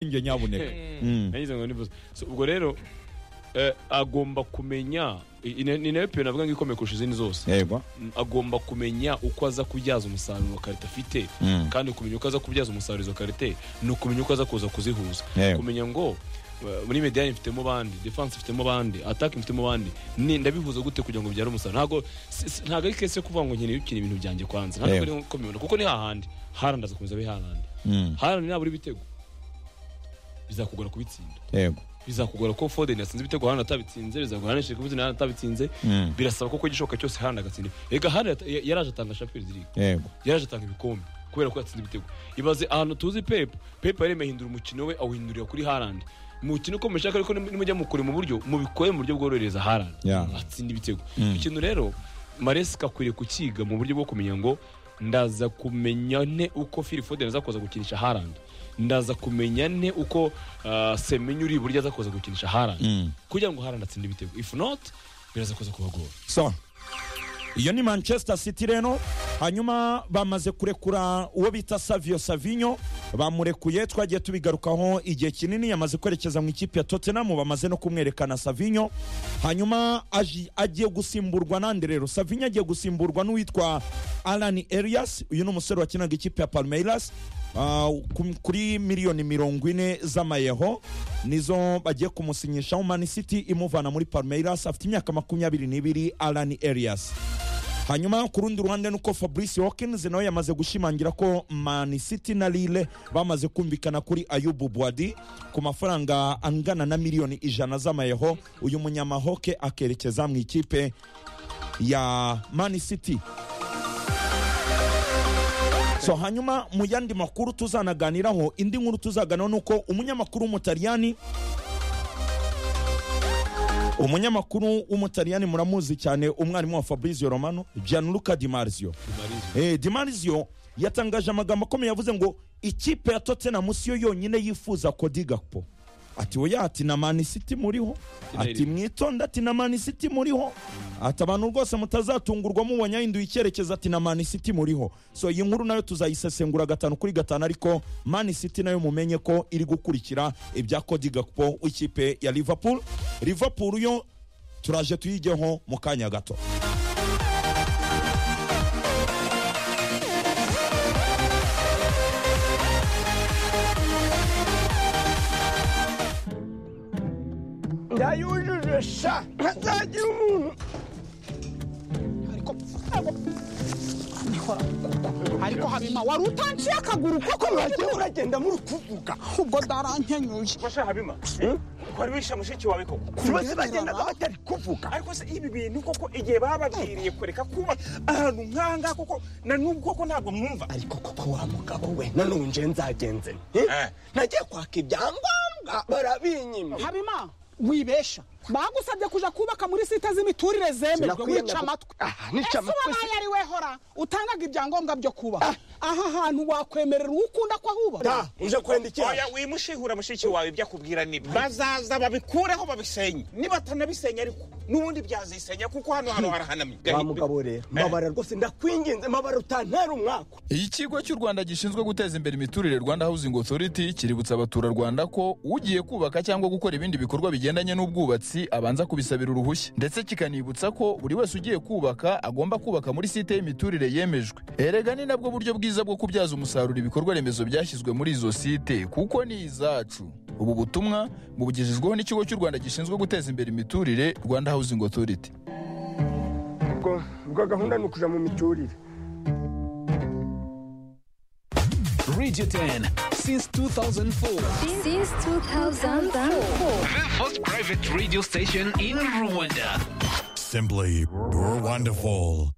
ishingiye nyabuneka nagize ngo nivuze So, ubwo rero eh, agomba kumenya i- ine- ni nayo piyo navuga ngo ikomeye kurusha izindi zose yego Mm, agomba kumenya uko aza kubyaza umusaruro karite afite Mm. kandi kumenya uko aza kubyaza umusaruro izo karite ni ukumenya uko aza kuza kuzihuza Yego. kumenya ngo eh, muri mediane mfitemo bandi defense mfitemo bandi attaque mfitemo bandi ni ndabihuza gute kugira ngo byare umusaruro ntabwo si- si- ntabwo ari kese yo kuvuga ngo nkeneye gukina ibintu byanjje kwanza ntabwo Yego. ari nko mibona kuko ni hahandi harandi azakomeza abe harandi Mm. harandi nabura ibitego bizakugora kubitsinda yego bizakugora ko Foden yatsinze ibitego hano atabitsinze bizagora hano Shirikubuzi hano atabitsinze Mm. birasaba koko igishoboka cyose hano agatsinda ega hano yata- ya- yaraje atanga Champions League yego yaraje atanga ibikombe kubera ko yatsinze ibitego ibaze ahantu tuzi Pep Pep yaremeye ahindura umukino we awuhindurira kuri Haaland umukino uko mushaka ariko nim- nimujya mukore mu buryo mubikore mu buryo bworohereza Haaland Yeah. atsinda ibitego Mm. ikintu rero Maresca akwiriye kukiga mu buryo bwo kumenya ngo ndaza kumenya nte uko Phil Foden aza kuza gukinisha Haaland ndaza kumenya nte uko uh, Semenyo uri buryo aza kuza gukinisha Haaland Mm. kugira ngo Haaland atsinde ibitego if not biraza kuza kubagora so iyo ni manchester city rero hanyuma bamaze kurekura uwo bita savio savinyo bamurekuye twagiye tubigarukaho igihe kinini yamaze kwerekeza mu ikipe ya tottenham bamaze no kumwerekana savinyo hanyuma aji- agiye gusimburwa nande rero savinyo agiye gusimburwa n'uwitwa alan elias uyu ni umusore wakinaga ikipe ya palmeiras Ah, ku- kuri miliyoni mirongo ine z'amayeho nizo bagiye kumusinyishaho mani city imuvana muri palmeiras afite imyaka makumyabiri n'ibiri alan elias hanyuma ku rundi ruhande nuko fabrice hawkins nawe yamaze gushimangira ko man city na lille bamaze kumvikana kuri ayubu bwadi ku mafaranga angana na miliyoni ijana z'amayeho uyu munyamahoke akerekeza mu ikipe ya man city so hanyuma mu yandi makuru tuzanaganiraho indi nkuru tuzaganiraho ni uko umunyamakuru w'umutaliyani umunyamakuru w'umutaliyani muramuzi cyane umwarimu wa fabrizio romano gianluca di marzio eh, di marzio yatangaje amagambo akomeye yavuze ngo ikipe ya tottenham si yo yonyine yifuza kodi gakpo ati oya ati na mani city muriho ati mwitonde ati na mani city muriho ati abantu rwose mutazatungurwa mubonye ahinduye icyerekezo ati na mani city muriho so iyi nkuru nayo tuzayisesengura gatanu kuri gatanu ariko mani city nayo mumenye ko iri gukurikira ibya kodi gakpo w'ikipe ya liverpool liverpool yo turaje tuyigeho mu kanya gato ndayujuje sha ntazagira umuntu ariko ariko habima wari utanciye akaguru koko mwagiye uragenda muri kuvuga ubwo ndarankenyuye Fasha Habima. Kwari wisha mushiki wawe koko. bose bagendaga batari kuvuga Ariko se ibi bintu koko igihe bababwiriye kureka kuba ahantu nkanga koko na n'ubwo koko ntabwo mwumva. ariko koko wa mugabo we nanone nje nzagenze nte? Eh. nagiye kwaka ibyangombwa barabinyima habima wibesha bagusabye kuja kubaka muri site z'imiturire zemejwe Sinakwiyemera wica gu- amatwi Ah, nica ese amatwi si- wabaye ari we hora utangaga ibyangombwa byo kubaka aha hantu wakwemerera uwo ukunda ko ahubaka Ta, uje kwenda iki Oya wimushihura mushiki wawe ibyo akubwira ni bazaza babikureho babisenye. Nibatanabisenya ariko n'ubundi byazisenya kuko hano hano harahanamye. wa mugabo rero mabara rwose ndakwinginze mabara utantara umwaka Iyi kigo cy'u Rwanda gishinzwe guteza imbere imiturire Rwanda Housing Authority kiributsa abaturarwanda ko ugiye kubaka cyangwa gukora ibindi bikorwa bigendanye n'ubwubatsi abanza kubisabira uruhushya ndetse kikanibutsa ko buri wese ugiye kubaka agomba kubaka muri site y'imiturire yemejwe erega ni nabwo buryo bwiza bwo kubyaza umusaruro ibikorwa remezo byashyizwe muri izo site kuko ni izacu ubu butumwa bubugejejweho n'ikigo cy'u Rwanda gishinzwe guteza imbere imiturire Rwanda Housing Authority ubwo ubwo gahunda ni ukuja mu miturire Radio 10 since 2004. Since 2004. The first private radio station in Rwanda. Simply, we're wonderful.